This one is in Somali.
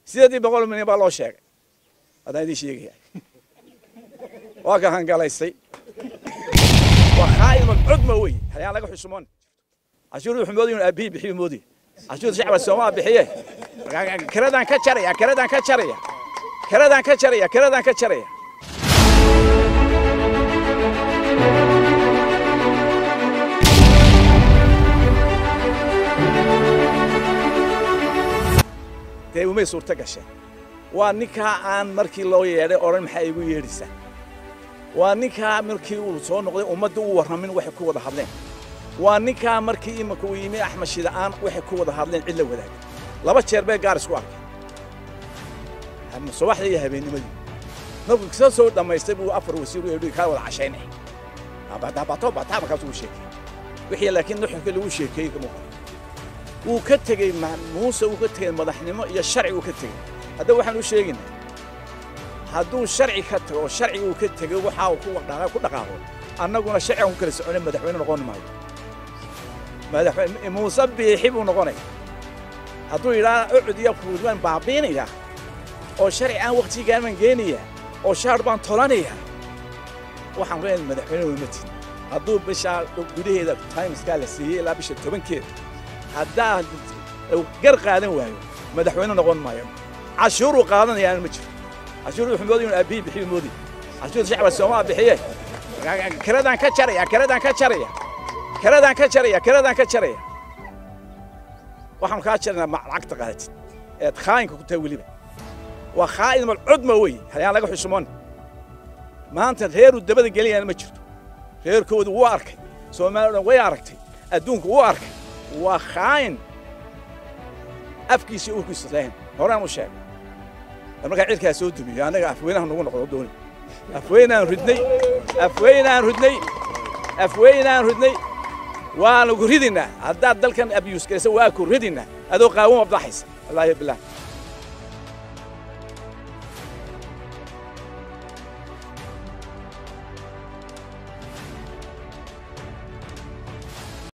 sideedii boqol milyan baa loo sheegay haddaan idiin sheegaya waa ka hangalaystay waa khaa'in cudma wey hayaan laga xusumoon cashuurda wuxuu moodaya inuu aabihii bixiyo moodaya cashuurda shacba soomaa bixiye kiradaan ka jaraya kiradaan ka jaraya kiradaan ka jaraya kiradaan ka jaraya dee umay suurto gasheen waa ninkaa aan markii loo yeedhay odhan maxaa igu yeedhaysaa waa ninkaa markii uu soo noqday ummadda u warramin waxay ku wada hadleen waa ninkaa markii imanka uu yimi axmed shida'aan waxay ku wada hadleen cid la wadaagay laba jeer bay gaar isku arkay subaxdii iyo habeennimadii markuu ka soo dhammaystay buu afar wasiir u yeedhi kaa wada cashaynay bato bataa markaas uu sheekay wixii laakiin nuxurkii lagu sheekeeyey kama qoran wuu ka tegey muuse uu ka tegey madaxnimo iyo sharci uu ka tegey hadda waxaan u sheegaynaa hadduu sharci ka tago oo sharci uu ka tegey waxa uu ku dhaqaaqo annaguna sharcigan ku kala soconay madaxweyne noqon maayo madaxweyne muuse biixi buu noqonaya hadduu yidhaha ucud iyo fuud baan baabiinaya oo sharci aan waqtigaan baan geenaya oo shaar baan tolanaya waxaan leenahay madaxweyne weymatin hadduu bishaa gudaheeda timeskaa la siiyey ilaa bisha tobankeeda haddaa gar qaadan waayo madaxweyne noqon maayo cashuuruu qaadanayaana ma jiro cashuur wuxuu moodaya inuu aabihii bixiyo moodaya cashuurda shacba soomaa bixiye kiradaan ka jaraya kiradaan ka jaraya kiradaan ka jaraya kiradaan ka jaraya waxaan kaa jarnaa lacagta qaadatid eed khaayinka ku tahay weliba waa khaa'in mal cudma wey hayaan laga xusumoon maanta reeruu dabada geliyana ma jirto reerkoodu wuu arkay soomaaliya dhan way aragtay adduunku wuu arkay waa khaayin afkiisa urkiisa lahayn horaan u sheegay markaa cidkaa soo dumiyo annaga afweynaha nagu noqdo dooni afweynaan ridnay afweynaan ridnay afweynaan ridnay waanu ku ridinaa haddaad dalkan abyuus galaysa waa ku ridinaa adoo qaawama baxaysa wallaahi bilaah